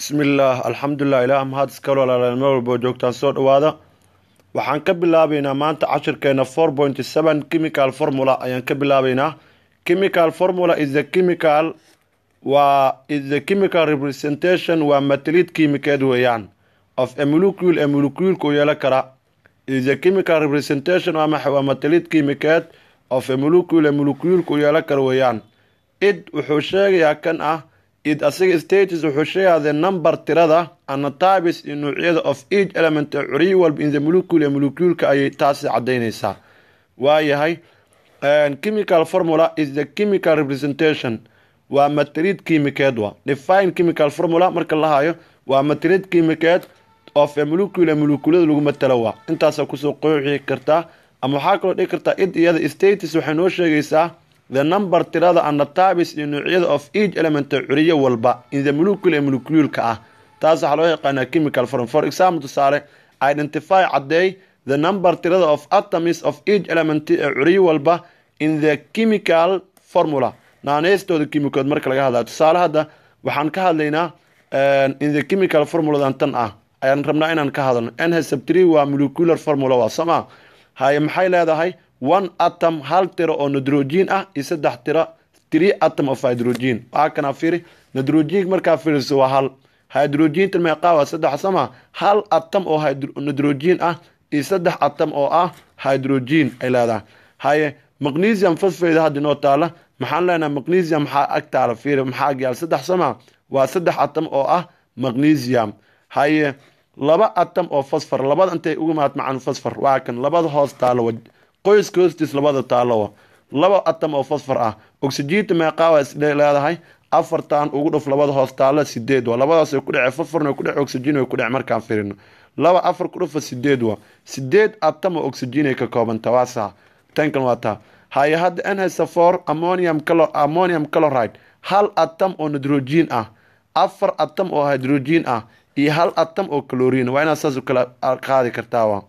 bismillaah alxamdulilah ilaah mahad iskale walaaleel meel walboo joogtaan soo dhawaada waxaan ka bilaabeynaa maanta cashirkeena four point seven chemical formula ayaan ka bilaabeynaa chemical formula is the chemical waa is the chemical representation waa matalid kiimikeed weeyaan of a molecule ee moleculeku u yeelan kara is the chemical representation waa maxay waa matalid kiimikeed of a molecule ee moleculeku u yeelan kara weeyaan id wuxuu sheegayaa kan ah id asiga status wuxuu sheegayaa the number tirada ana types iyo nuucyada of each element ee curiyo walba in the molecule ee moleculeka ayay taasi cadaynaysaa waayahay chemical formula is the chemical representation waa matalid kiimikeed wa define chemical formula marka la hayo waa matalid kiimikeed of a molecule ee moleculada lagu matalo waa intaasa kusoo qooxi kartaa ama waxaa kaloo dhigi kartaa id iyada status waxay noo sheegaysaa the number tirada ana types iyo nuucyada of each element ee curiyo walba in the molecule ee moleculeka ah taas waxaa loo yaqaanaa chemical form for example tusaale identify caddeey the number tirada of atoms of each element ee curiyo walba in the chemical formula naanestooda kimikood marka laga hadlaya tusaale hadda waxaan ka hadlaynaa in the chemical formuladan tan ah ayaan rabnaa inaan ka hadalno nhsabtr waa molecular formula waa soma haye maxay leedahay one atom hal tiro oo nitrogen ah iyo saddex tiro three atom of hydrogen waa kana firi nitrogen markaa firiso waa hal hydrogenta meeqaa waa saddex sama hal atom oo nitrogen ah iyo saddex atom oo ah hydrogen ay leedahay haye magnesium phosphate hadda inoo taala maxaan leenahay magnesium maxaa ag taala fiiri maxaa agyaal saddex sama waa saddex atom oo ah magnesium haye laba atom oo fosfor labada intay uga mahad macaan fosfor waa kan labada hoos taalo qoyska hoostiis labada taalowa laba atom oo fosfor ah oxygenta meeqaa waa leedahay afartan ugu dhuf labada hoos taalo sideed wa labadaas ku dhece fosforna ku dhece oxygen way ku dhece markaan firino laba afar ku dhufa sideed wa sideed atom oo oxygen ay ka koobanta waa saa tankan waa taa haye hadda nhasafor ammonium ammonium chloride hal atom oo nitrogen ah afar atom oo hydrogen ah iyo hal atom oo calorin waa inaad saas u kala qaadi kartaa wa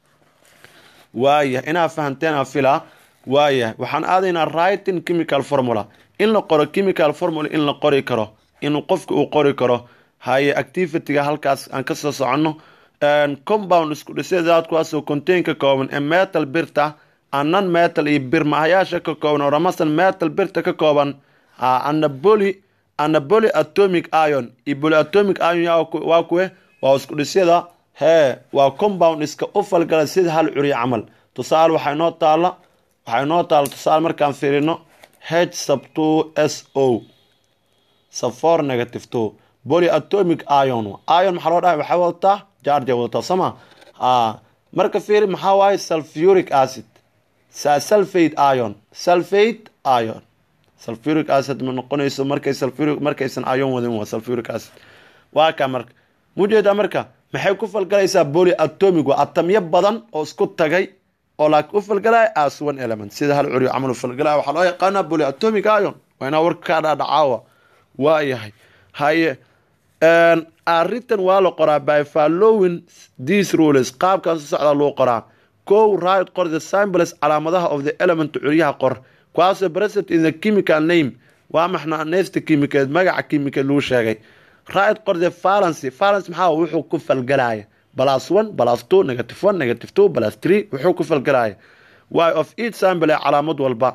waayah inaad fahanteen a filaa waayah waxaan aadaynaa writing chemical formula in la qoro chemical formula in la qori karo in qofka uu qori karo haye activityga halkaas aan kasoo soconno compound isku dhisedaad kuwaasoo contain ka kooban ee metal birta anan metal iyo bir mahayaasha ka kooban oo ramasan metal birta ka kooban anaboli anaboli atomic ion iyo polyatomic ion waa kuwe waa isku dhisyada hee waa compound iska u falgala sida hal curiyo camal tusaale waxaa inoo taala waxaa inoo taala tusaale markaan fiirino h sub two s o sub four negative two polyatomic ion ion maxaa loo dhahay waxay wadataa jarja wadataa sama marka fiiri maxaa waaye sulfuric acid sulfate ion sulfate ion sulfuric acid ma noqonayso markay sulfuric markaysan ion wadin waa sulfuric acid waa ka marka mujeedaa marka maxay ku falgalaysaa boli atomic waa atamyo badan oo isku tagay oo laakiin u falgalaya as one element sida hal curiyo camal u falgalaya waxaa loo yaqaanaa boli atomic ion waa inaa warka kaa dhaadhacaawa waa yahay haye arrintan waa la qoraa by following these rules qaabkaas u socdaa loo qoraa kow right qor the symbols calaamadaha of the element curyaha qor kuwaasoo present in the chemical name waa maxna neesta kiimikeed magaca kiimikeed lagu sheegay right qor the valency valence maxaa wuxuu ku falgalaya plus one plus two negative one negative two plus three wuxuu ku falgalaya why of each sample ee calaamad walba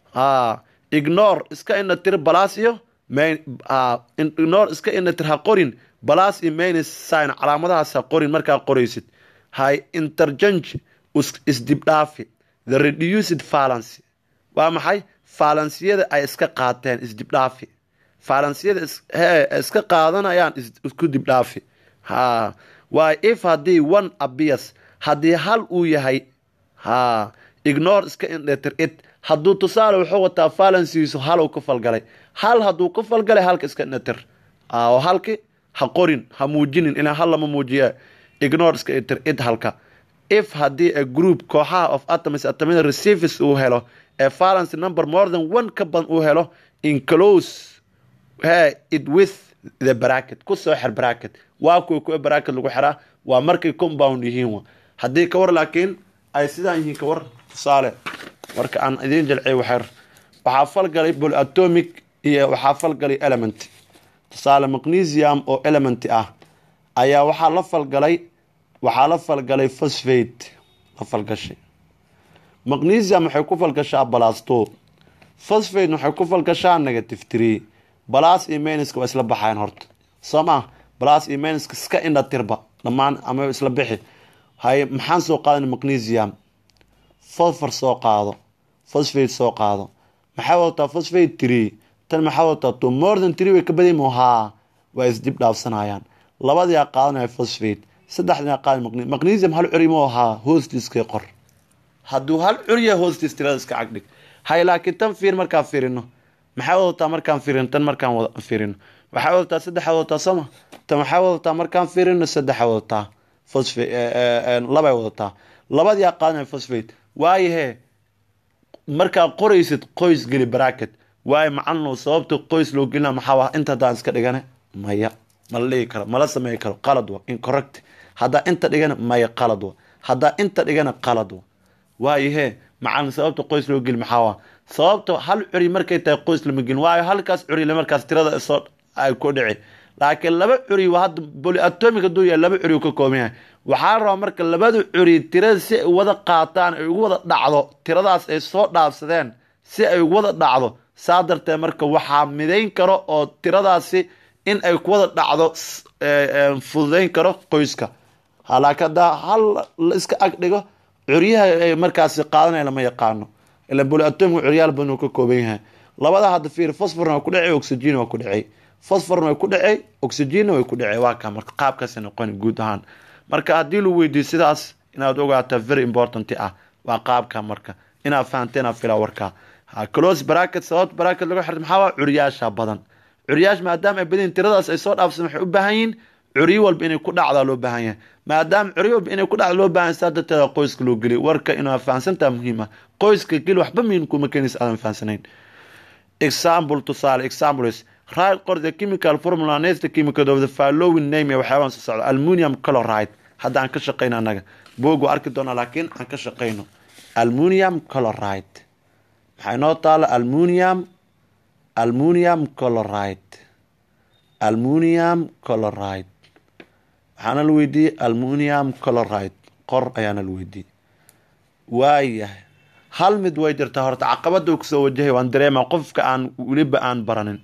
ignore iska ina tir balas iyo main ignore iska ina tir ha qorin balas iyo minus sign calaamadahaas ha qorin markaa qoraysid hay interchange isdibdhaafi the reduced valence waa maxay falansiyada ay iska qaateen isdibdhaafi falansiyada hee iska qaadanayaan isku dibdhaafi ha waay if haddii one abias haddii hal uu yahay ha ignore iska indhetir it hadduu tusaale wuxuu wataa falansiisu hal ka falgalay hal hadduu ka falgalay halka iska indhetir oo halki ha qorin ha muujinin ilaa hal lama muujiya ignore iska indhetir it halka if haddii a group kooxaha of atoms atomada receives uu helo ee valence number more than one ka badan uu helo inclose he it with the bracket kusoo xer bracket waa kuwa kuwa bracket lagu xiraa waa markay compound yihiin wa haddii kawar laakiin ay sidaan yihiin kawar tusaale marka aan idiin jalciy waxer waxaa falgalay polyatomic iyo waxaa falgalay element tusaale magnesium oo element ah ayaa waxaa la falgalay waxaa la falgalay phosphate la falgashay magnesium waxay ku falgashaa balasto phosphate waxay ku falgashaa negative tree balas iyo meniska waa isla baxayan horta soo maa balas iyo meniska iska indha tirba dhammaan ama isla bixi haye maxaan soo qaadana magnesium fosfor soo qaado phosphate soo qaado maxay wadataa phosphate tree tan maxaa wadataa to more than tree way ka baday mohaa waa isdib dhaafsanayaan labadii aa qaadanaya phosphate saddexdii aa qaadan magnesium hal curi mo ahaa hoostiiskay qor hadduu hal curiya hoostiis tirada iska cagdhig hay laakiin tan fiir markaan fiirino maxay wadataa markaan fiirino tan markaan fiirino waxay wadataa saddexa wadataa sooma tan waxay wadataa markaan fiirino saddexa wadataa phosphate labay wadataa labadii aa qaadanaya phosphate waayahee markaa qoraysid qoys geli bracket waayo macalino sababta qoys loo gelina maxaa inta haddaan iska dhigane maya mala dhigi karo mala sameey karo qalad wa incorrect haddaa inta dhigana maya qalad wa haddaa inta dhigana qalad wa waayahee macalin sababta qoys loo geli maxaa sababta hal curi markay tahay qoys lama gelin waayo halkaas curi markaas tirada soo ay ku dhici laakiin laba curi waa hadda polyatomic hadduu yahay laba curi uu ka kooban yahay waxaa rabaa marka labada curi tirada si ay wada qaataan ay ugu wada dhacdo tiradaas ay soo dhaafsadeen si ay ugu wada dhacdo saa darteed marka waxaa midayn karo oo tiradaasi in ay ku wada dhacdo fududayn karo qoyska laakiin haddaa hal la iska ag dhigo curyaha ay markaasi qaadanaya lama yaqaano ila polyatomic curyaal badan uu ka kooban yahay labada hadda fiir fosforna waa ku dhacay oxygen waa ku dhacay fosforna way ku dhacay oxygenna way ku dhacay waa ka marka qaabkaasi noqon guud ahaan marka haddii lagu weydiiyo sidaas inaad ogaataa very important ah waa qaabka marka inaad fahanteen fila warkaa close bracket sababta bracket lagu xirto maxaa waa curyaasha badan curyaash maadaama ay badan tiradaas ay soo dhaafsan waxay u baahan yihiin curyo walba inay ku dhacdaa loo baahan yahay maadaama curyo walba inay ku dhacda loo baahan yahay saa darteeda qoyska loo geliy warka inaa fahansantaa muhiim ah qoyska geli waxba miin kuma keenaysa aadan fahansanayn example tusaale examples right qor the chemical formula next the chemical of the following name ee waxyaabaan soo socda aluminium chloride hadda aan ka shaqeyno annaga boog waa arki doonaa laakiin aan ka shaqeyno aluminium chloride maxaa inoo taala aluminium aluminium chloride aluminium chloride waxaana la weydiiyey aluminium chloride qor ayaana la weydiiyey waayahay hal mid way jirtaa horta caqabada uu kasoo wajahay waan dareema qofka aan weliba aan baranin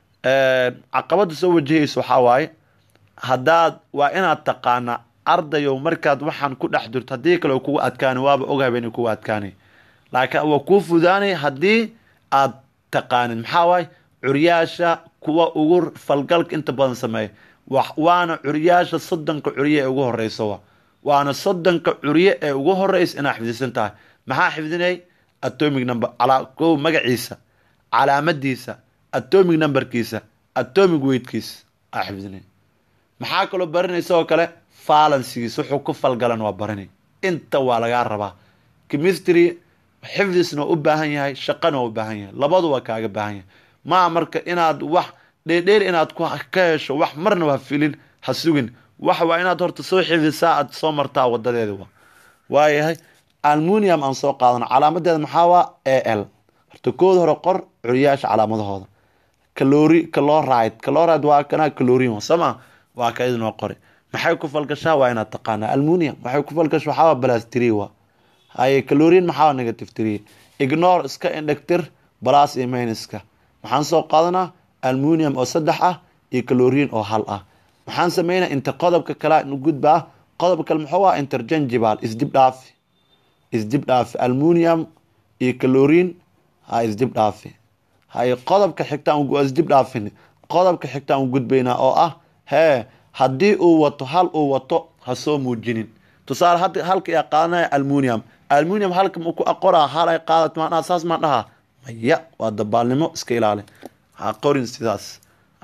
caqabada soo wajahaysa waxaa waaye haddaad waa inaad taqaanaa ardayow markaad waxaan ku dhex jirto haddii kale kugu adkaani waaba ogahaba inay kugu adkaanay laakiin waa kuu fudaanay haddii aad taqaanin maxaa waaye curyaasha kuwa ugu falgalka inta badan sameeya waana curyaasha soddonka curye ee ugu horeysa waana soddonka curye ee ugu horeysa inaa xifdisan tahay maxaa xifdinay atomic number ko magaciisa calaamadiisa atomic numberkiisa atomic weightkiisa aa xifdinay maxaa kaloo baranaysa oo kale falansigiisa wuxuu ku falgalan waa baranay inta waa lagaa rabaa chemistry xifdisna waa u baahan yahay shaqana waa u baahan yahay labadu waa kaaga baahan yahay maa marka inaad wax dheerdheer inaad ka hesho wax marna waa filin ha sugin wax waa inaad horta soo xifdisaa aad soo martaa wadadeeda wa waayahay almunium aan soo qaadano calaamadeeda maxaa waa a l horta kooda hore qor curyaasha calaamadahooda calori caloride caloride waa kana calorin sooma waa ka idinoo qori maxay ku falgashaa waa inaad taqaanaa almunium waxay ku falgasha waxaa waa balastri wa haye calorin maxaa negative three ignore iska indhegtir balas iyo mayniska maxaan soo qaadanaa almunium oo saddex ah iyo calorin oo hal ah maxaan sameynaa inta qodobka kale gudbaa qodob kale muxuu ah interchangeable isdib dhaafi isdib dhaafi almunium iyo calorin ha isdib dhaafi haye qodobka xigtaan isdib dhaafin qodobka xigtaan u gudbaynaa oo ah hee haddii uu wato hal uu wato ha soo muujinin tusaale hadda halka yaa qaadanaya almunium almunium halka ma ku aqoraa hal ay qaadat maan dhaha saas maan dhahaa maya waa dabaalnimo iska ilaali ha qorin sidaas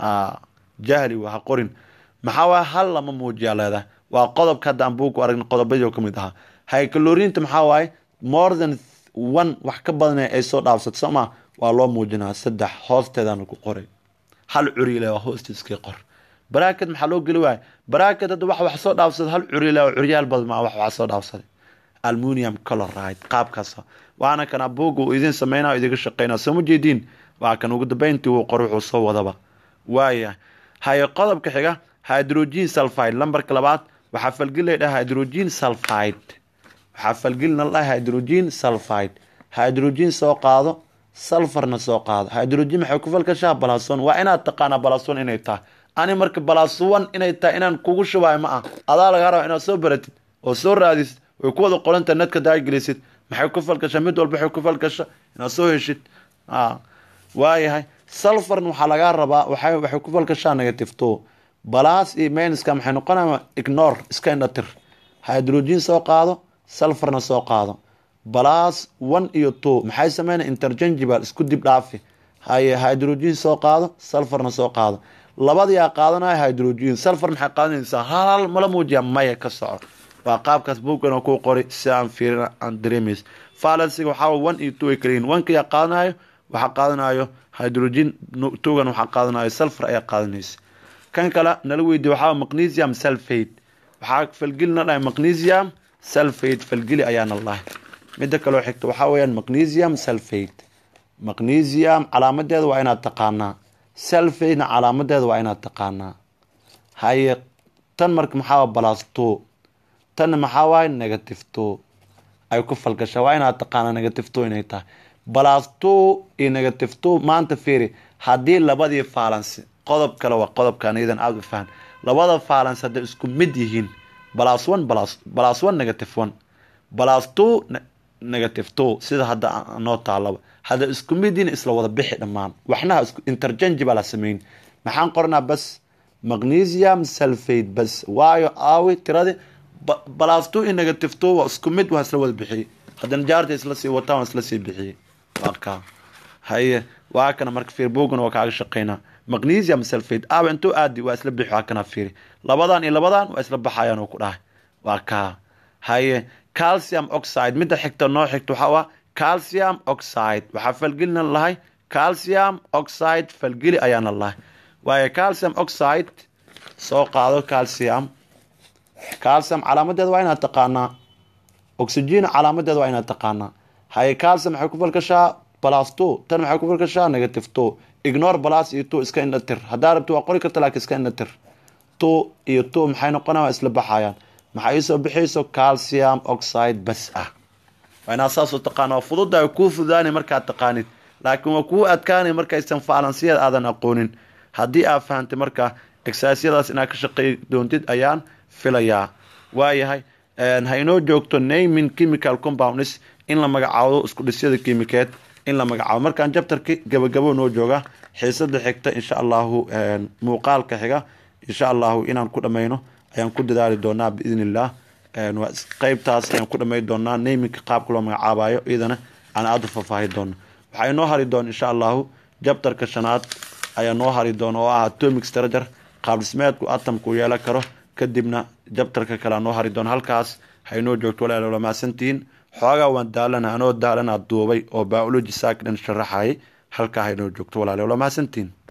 jahli waa ha qorin maxaa waaya hal lama muujiyaa leedahay waa qodobka hadda aan buuku aragna qodobadii oo kamid ahaa haycalorinta maxaa waaye more than one wax ka badan ay soo dhaafsato sooma waa loo muujinaa saddex hoosteedana ku qoray hal curile waa hoostiiskii qor bracket maxaa loo geli waaya bracket hadda wax wax soo dhaafsada hal curile oo curyaal badan maa wax wax soo dhaafsaday almunium chloride qaabkaas waana kana buuga uu idin sameynaa idinka shaqeynaa soo ma jeediin waa kan ugu dambeyntii uu qor wuxuu soo wadaba waaya haye qodobka xiga hydrogen sulfide lambarka labaad waxaa falgeli la dhaha hydrogen sulfide waxaa falgelina la dhaha hydrogen sulfide hydrogen soo qaado sulfarna soo qaado hydrogen maxay ku falgashaa balason waa inaad taqaanaa balason inay tahay ani marka balason inay tahay inaan kugu shubayo ma ah adaa laga raba inaad soo baratid oo soo raadisid way ku wada qoranta netka daagelisid maxay ku falgashaa mid walba waxay ku falgasha inaad soo heshid waayahay sulfarn waxaa lagaa rabaa waxay waxay ku falgashaa negative two balas iyo mainska maxay noqonaya ignore iska indhatir hydrogen soo qaado sulfarna soo qaado balas one iyo two maxay sameynaya interchangeable isku dib dhaafi haye hydrogen soo qaado sulfarna soo qaado labadiyaa qaadanaya hydrogen sulfar maxay qaadanaysaa hal mala muujiya maya ka soco waa qaabkaas buuggan oo ku qori si aan fiirin aan dareemays falansiga waxaa one iyo two ay kaliyihin onkayaa qaadanayo waxaa qaadanayo hydrogen tugan waxaa qaadanayo sulfar ayaa qaadanaysa kan kale nala weydiye waxaa magnesium sulfate waxaa falgelina dhahay magnesium sulfate falgeli ayaana lahay midda kaloo xigta waxaa weyaan magnesium sulfate magnesium calaamadeeda waa inaad taqaanaa sulfatena calaamadeeda waa inaad taqaanaa haye tan marka maxaa balas two tanna maxaa waaye negative two ay ku falgashaa waa inaad taqaanaa negative two inay tahay balas two iyo negative two maanta fiiri haddii labadii faalansi qodob kale waa qodobkan iyadan aada u fahan labada faalans hadday isku mid yihiin balas one balas balas one negative one balas two negative two sida hadda noo taalaba hadda isku mid yihiin isla wada bixi dhammaan waxnaha isku interchange baa la sameyn maxaan qoranaa bas magnesium sulfate bas waayo aawi tiradii balas two iyo negative two waa isku mid waa isla wada bixiyey haddana jaarta isla sii wataan waa isla sii bixiyey waa kaa haye waa kana marka fiir bogan waa kaaga shaqeynaa magnesium sulfate aawa intuu aadi waa isla bixi waa kana fiiri labadan iyo labadan waa isla baxayaan oo ku dhahay waa kaa haye calcium oxide midda xigta noo xigta waxaa waa calcium oxide waxaa falgelina lahay calcium oxide falgeli ayaana lahay waayo calcium oxide soo qaado calcium calcium calaamadeeda waa inaad taqaanaa oxygen calaamadeeda waa inaad taqaanaa haye calcium maxay ku falgashaa balas two tan maxay ku falgashaa negative two ignore balas iyo two iska indhatir haddaa rabti waa qori karta laakiin iska indhatir two iyo two maxay noqonaya waa isla baxayaan maxaa iisoo bixiyso calcium oxide bas ah waa inaad saasoo taqaana waa fududahay kuu fududaanay markaad taqaanid laakiin waa kuu adkaanay markaysan faalansiyada aadan aqoonin haddii aad fahantay marka exaasyadaas inaad ka shaqey doontid ayaan filayaa waayahay ha inoo joogto naming chemical compounds in la magacaabo isku dhisyada kimikeed in la magacaabo markaan jabtarki gabagabo noo jooga xiisada xigta insha allahu muuqaalka xiga insha allahu inaan ku dhamayno ayaan ku dadaali doonaa biidn illah qeybtaas ayaan ku dhamay doonaa naminka qaabka loo magacaabayo iyadana aan aada u faahfaahi doono waxaa inoo hari doona insha allahu jabtarka shanaad ayaa noo hari doona oo ah atomic strager qaab dhismeedku atamku yeelan karo kadibna jabtarka kale noo hari doona halkaas ha inoo joogto walaal wala mahadsantihiin xoogaa waan daalana anoo daalana duubay oo biology saakdhan sharaxayay halkaa ha inoo joogto walaal wala mahadsantihiin